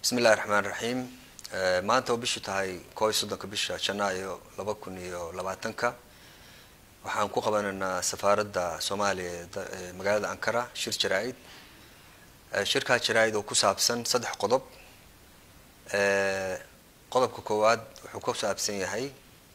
bismi illahi raxmaan raxiim maanta oo bishu tahay koo iyo soddonka bisha janaayo laba kun iyo labaatanka waxaan ku qabanaynaa safaaradda soomaaliya ee magaalada ankara shir jaraa-id shirkaa jaraa-id oo ku saabsan saddex qodob qodobka koowaad wuxuu ku saabsan yahay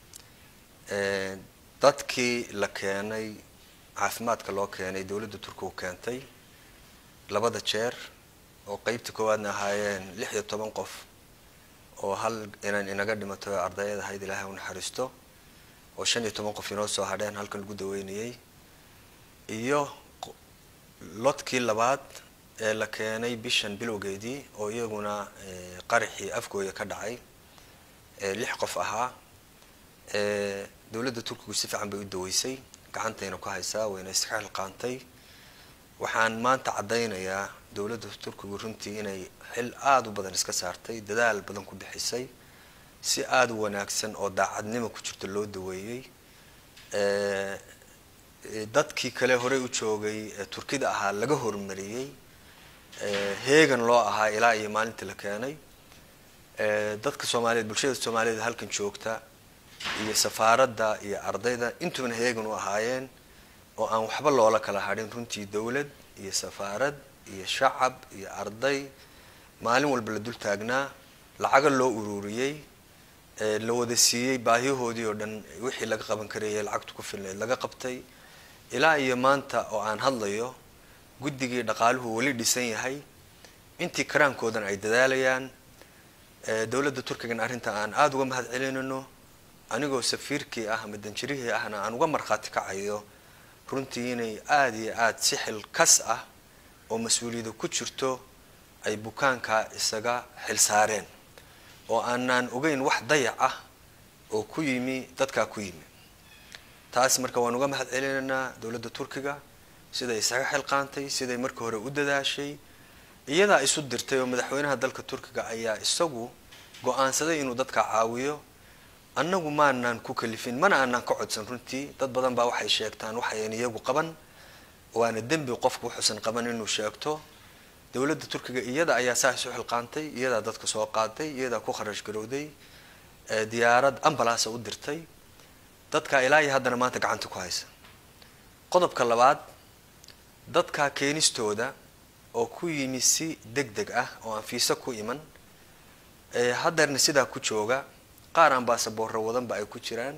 dadkii la keenay caafimaadka loo keenay dowladda turkigu keentay labada jeer oo qeybta koowaadna ahaayeen lix iyo toban qof oo hal inan inaga dhimato ardayada ahayd ilaahay u naxariisto oo shan iyo toban qof inoo soo hadheen halkan lagu daweynayay iyo lodkii labaad ee la keenay bishan bilowgeedii oo iyaguna qaraxii afgooya ka dhacay lix qof ahaa dowladda turkigu si fiican bay u daweysay gacantayna ku haysaa wayna isxeel qaantay waxaan maanta caddaynayaa dowladda turkigu runtii inay xil aada u badan iska saartay dadaal badan ku bixisay si aada u wanaagsan oo daacadnimo ku jirto loo daweeyey dadkii kale horey u joogay ee turkida ahaa laga hormariyey heegan loo ahaa ilaa iyo maalintii la keenay dadka soomaaliyeed bulshada soomaaliyeed halkan joogta iyo safaaradda iyo ardayda intubana heegan u ahaayeen oo aan waxba loola kala hadhin runtii dowlad iyo safaarad iyo shacab iyo arday maalin walba la dul taagnaa lacaga loo ururiyey la wada siiyey baahiyahoodii oo dhan wixii laga qaban karayay lacagtu ku filneed laga qabtay ilaa iyo maanta oo aan hadlayo guddigii dhaqaaluhu weli dhisan yahay intii karaankoodan ay dadaalayaan dowladda turkigana arrinta aan aada uga mahad celinayno anigoo safiirkii ah ama danjirihii ahna aan uga markhaati kacayo runtii inay aada iyo aada si xilkas ah oo mas-uuliyada ku jirto ay bukaankaa isaga xil saareen oo aanaan ogeyn wax dayac ah oo ku yimi dadkaa ku yimi taas marka waan uga mahad celinaynaa dowladda turkiga siday isaga xilqaantay siday markii hore u dadaashay iyadaa isu dirtay oo madaxweynaha dalka turkiga ayaa isagu go-aansaday inuu dadka caawiyo annagu maanaan ku kalifin mana aanaan ka codsan runtii dad badan baa waxay sheegtaan waxayan iyagu qaban waana dembi qofku wuxuusan qaban inuu sheegto dowladda turkiga iyada ayaa saa isu xilqaantay iyadaa dadka soo qaaday iyadaa ku kharash garowday diyaarad ambulance u dirtay dadka ilaa iyo haddana maanta gacanta ku haysa qodobka labaad dadka keenistooda oo ku yimi si deg deg ah oo aan fiisa ku iman haddeerna sidaa ku jooga qaar aan baasaboorro wadanba ay ku jiraan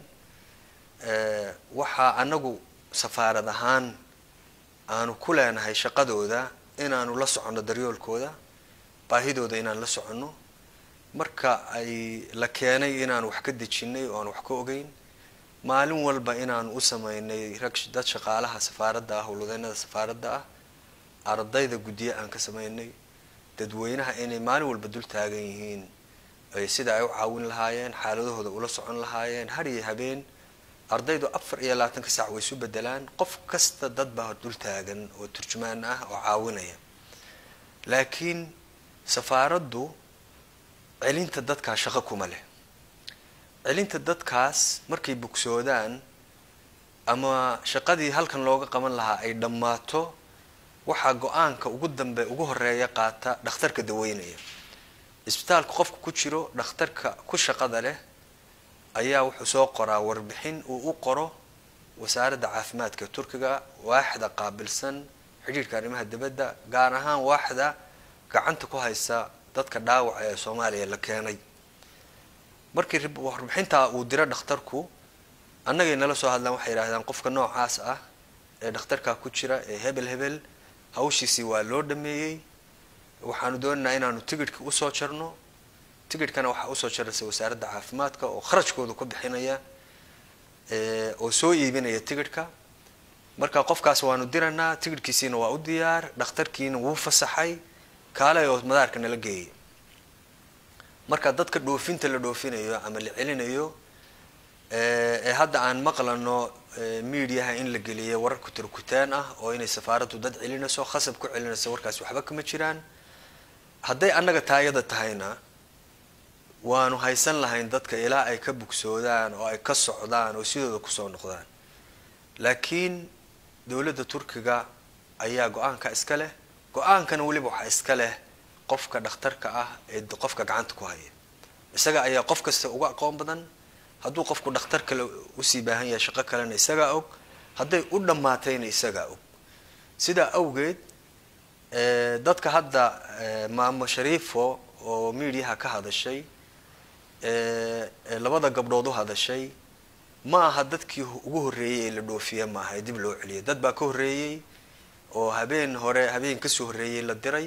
waxaa anagu safaarad ahaan aanu ku leenahay shaqadooda inaanu la soconno daryoolkooda baahidooda inaan la soconno marka ay la keenay inaan wax ka dejinay oo aan wax ka ogeyn maalin walba inaanu u sameynay rag dad shaqaalaha safaaradda ah howlwadeennada safaaradda ah ardayda guddiye aan ka sameynay dadweynaha inay maalin walba dul taagan yihiin sida ay u caawin lahaayeen xaaladahooda ula socon lahaayeen har iyo habeen ardaydu afar iyo labaatanka saac way isu bedelaan qof kasta dad baa dul taagan oo turjumaan ah oo caawinaya laakiin safaaraddu celinta dadkaa shaqo kuma leh celinta dadkaas markay bogsoodaan ama shaqadii halkan looga qaban lahaa ay dhammaato waxaa go-aanka ugu dambe ugu horeeya qaata dhakhtarka daweynaya isbitaalka qofka ku jiro dhakhtarka ku shaqada leh ayaa wuxuu soo qoraa warbixin uu u qoro wasaaradda caafimaadka turkiga waaxda qaabilsan xidhiirhka arrimaha dibadda gaar ahaan waaxda gacanta ku haysa dadka dhaawaca ee soomaaliya la keenay markii warbixintaa uu diro dhakhtarku annagay nala soo hadlaan waxay yidhahdaan qofka noocaas ah ee dhakhtarkaa ku jira ee hebel hebel hawshiisii waa loo dhameeyey waxaanu doonaynaa inaanu tigidhka usoo jarno tigidhkana waxaa usoo jaraysa wasaaradda caafimaadka oo kharashkooda ku bixinaya oo soo iibinaya tigidhka marka qofkaas waanu diraynaa tigidhkiisiina waa u diyaar dhakhtarkiina wuu fasaxay kaale oo madaarka nala geeyay marka dadka dhoofinta la dhoofinayo ama la celinayo ee hadda aan maqlano mediaha in la geliya warar kutarkutaan ah oo inay safaaraddu dad celinayso khasab ku celinayso warkaas waxba kama jiraan hadday annaga taayada tahayna waanu haysan lahayn dadka ilaa ay ka bugsoodaan oo ay ka socdaan oo sidooda kusoo noqdaan laakiin dowladda turkiga ayaa go-aanka iska leh go-aankana weliba waxaa iska leh qofka dhakhtarka ah ee qofka gacanta ku haya isaga ayaa qof kasta uga aqoon badan hadduu qofku dhakhtar kale usii baahan yahay shaqo kalena isagaa og hadday u dhammaatayna isagaa og sidaa awgeed dadka hadda maamo shariifo oo miidiyaha ka hadashay labada gabdhood u hadashay ma aha dadkii ugu horreeyey ee la dhoofiye maaha ee dib loo celiyay dad baa ka horreeyey oo habeen hore habeen kasoo horreeyey la diray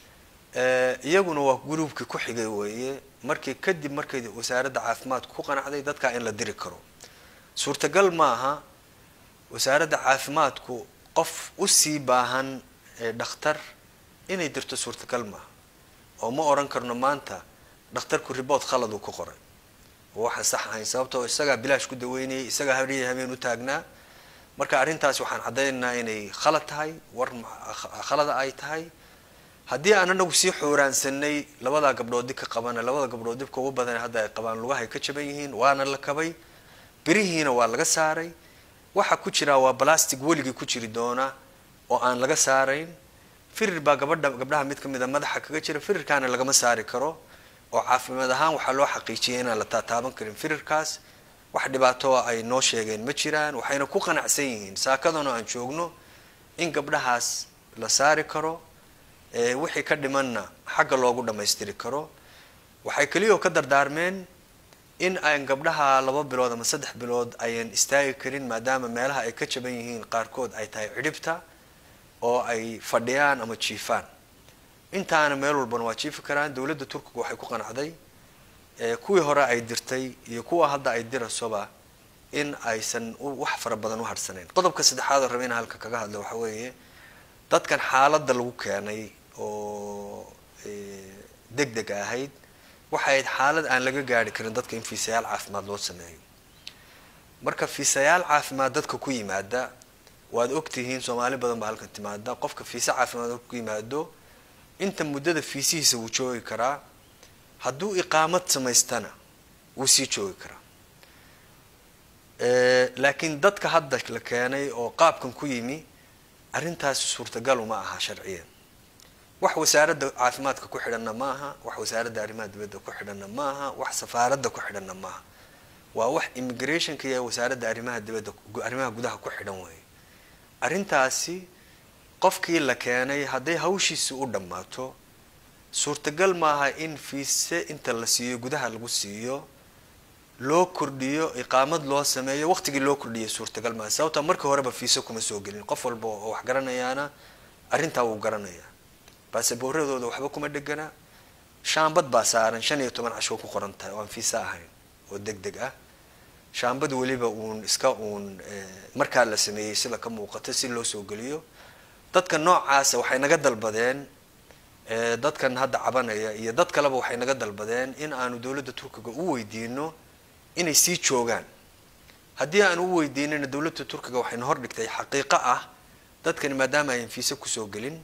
iyaguna waa gruubkii ku xigay weeye markii kadib markay wasaaradda caafimaadku ku qanacday dadkaa in la diri karo suurtagal maaha wasaaradda caafimaadku qof usii baahan dhakhtar inay dirto suurtagal maaha oo ma oran karno maanta dhakhtarku ribood khalad uu ku qoray oo waxaan sax ahayn sababtoo isagaa bilaash ku daweynayay isagaa habeen habeen u taagnaa marka arrintaas waxaan caddaynaynaa inay khalad tahay war khalada ay tahay haddii aan anagu sii xooraansanay labadaa gabdhood dib ka qabana labada gabdhood dibka ugu badan hadda ay qabaan lugahay ka jaban yihiin waana la kabay berihiina waa laga saaray waxa ku jiraa waa balastic weligii ku jiri doona oo aan laga saarayn firir baa gabadha gabdhaha mid kamid a madaxa kaga jira firirkaana lagama saari karo oo caafimaad ahaan waxaa loo xaqiijiyay inaan la taataaban karin firirkaas wax dhibaato ay noo sheegeen ma jiraan waxayna ku qanacsan yihiin saakadana aan joogno in gabdhahaas la saari karo wixii ka dhimanna xagga loogu dhammaystiri karo waxay keliyao ka dardaarmeen in aan gabdhaha laba bilood ama saddex bilood ayan istaagi karin maadaama meelaha ay ka jaban yihiin qaarkood ay tahay cidhibta oo ay fadhiyaan ama jiifaan intaana meel walbana waa jiifi karaan dowladda turkiga waxay ku qanacday kuwii hore ay dirtay iyo kuwa hadda ay diraysoba in aysan wax fara badan u harhsanayn qodobka saddexaad oo raba in halka kaga hadla waxa weeye dadkan xaaladda lagu keenay oo deg deg ahayd waxay ahayd xaalad aan laga gaari karin dadka in fiisayaal caafimaad loo sameeyo marka fiisayaal caafimaad dadka ku yimaada waad ogtihiin soomaali badan baa halkan timaada qofka fiisa caafimaad ku yimaado inta muddada fiisihiisa wuu joogi karaa hadduu iqaamad samaystana wuu sii joogi karaa laakiin dadka hadda la keenay oo qaabkan ku yimi arrintaasi suurtagal uma aha sharciyan wax wasaaradda caafimaadka ku xidhanna maaha wax wasaaradda arrimaha dibadda ku xidhanna maaha wax safaaradda ku xidhanna maaha waa wax immigrationka iyo wasaaradda arrimaha dibadda arrimaha gudaha ku xidhan weeye arrintaasi qofkii la keenay hadday hawshiisi u dhammaato suurtagal maaha in fiise inta la siiyo gudaha lagu siiyo loo kordhiyo iqaamad loo sameeyo waqtigii loo kordhiyay suurtagal maaha sababta markii horeba fiise kuma soo gelin qof walba oo wax garanayaana arrintaa wuu garanayaa baasaboorradooda waxba kuma dhegana shaambad baa saaran shan iyo toban casho ku qoran tahay oo aan fiisa ahayn oo deg deg ah shaambad weliba uun iska uun markaa la sameeyey sida ka muuqata si loo soo geliyo dadka noocaasa waxay naga dalbadeen dadkan hadda cabanaya iyo dad kaleba waxay naga dalbadeen in aanu dowladda turkiga u weydiino inay sii joogaan haddii aan u weydiinina dowladda turkiga waxayna hordhigtay xaqiiqo ah dadkani maadaama ayan fiise kusoo gelin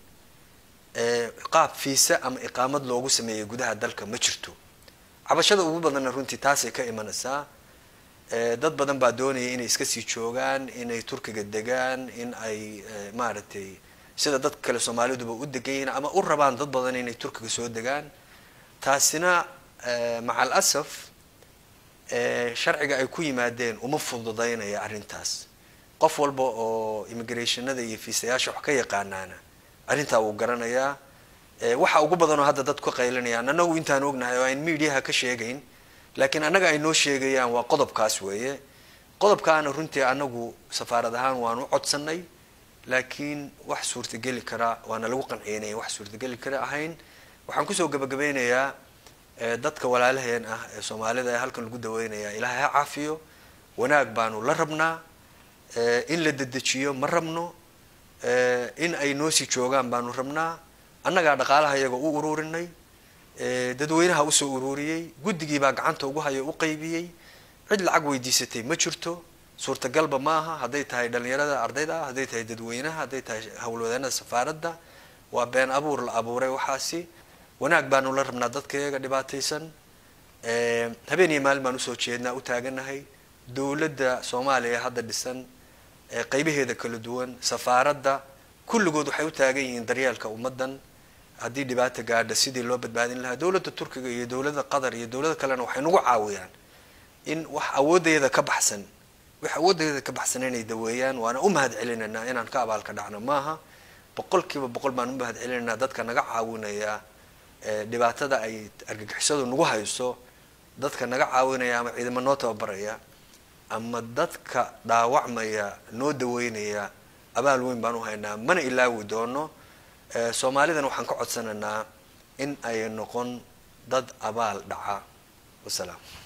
qaab fiise ama iqaamad loogu sameeyay gudaha dalka ma jirto cabashada ugu badanna runtii taasay ka imanaysaa dad badan baa doonaya inay iska sii joogaan inay turkiga degaan in ay maaragtay sida dadka kale soomaaliduba u degan yihiin ama u rabaan dad badan inay turkiga soo degaan taasina maca al asaf sharciga ay ku yimaadeen uma fududaynaya arrintaas qof walba oo immigrationada iyo fiisayaasha wax ka yaqaanaana arrintaa wuu garanayaa waxa ugu badanoo hadda dad ka qaylinayaan annagu intaan ognahay oo ayn mediaha ka sheegayn laakiin annaga ay noo sheegayaan waa qodobkaas weeye qodobkaana runtii anagu safaarad ahaan waan u codsanay laakiin wax suurtageli karaa waana lagu qanciynaya wax suurtageli kara ahayn waxaan kusoo gabagabeynayaa dadka walaalaheen ah ee soomaalida ee halkan lagu daweynayaa ilaahay ha caafiyo wanaag baanu la rabnaa in la dedejiyo ma rabno in ay noosii joogaan baanu rabnaa annagaa dhaqaalaha iyaga u ururinay dadweynaha usoo ururiyey guddigii baa gacanta ugu hayo u qaybiyey cid lacag weydiisatay ma jirto suurtagalba maaha hadday tahay dhalinyarada ardayda ah hadday tahay dadweynaha hadday tahay howlwadeenada safaaradda waa been abuur la abuuray waxaasi wanaag baanu la rabnaa dadka iyaga dhibaataysan habeen iyo maalin baan usoo jeednaa u taaganahay dowladda soomaaliya hadda dhisan qeybaheeda kala duwan safaaradda kulligood waxay u taagan yihiin daryeelka ummaddan haddii dhibaata gaadha sidii loo badbaadin lahaa dowladda turkiga iyo dowladda qatar iyo dowlada kalena waxay nagu caawiyaan in wax awooddeeda ka baxsan wax awooddeeda ka baxsan inay daweeyaan waana u mahad celinaynaa inaan ka abaalka dhacno maaha boqol kiiba boqol baan u mahad celinaynaa dadka naga caawinaya dhibaatada ay argagixisadu nagu hayso dadka naga caawinaya ama ciidamo noo tababaraya ama dadka dhaawacmaya noo daweynaya abaal weyn baan u haynaa mana ilaawi doono soomaalidan waxaan ka codsanaynaa in ay noqon dad abaal dhaca wasalaam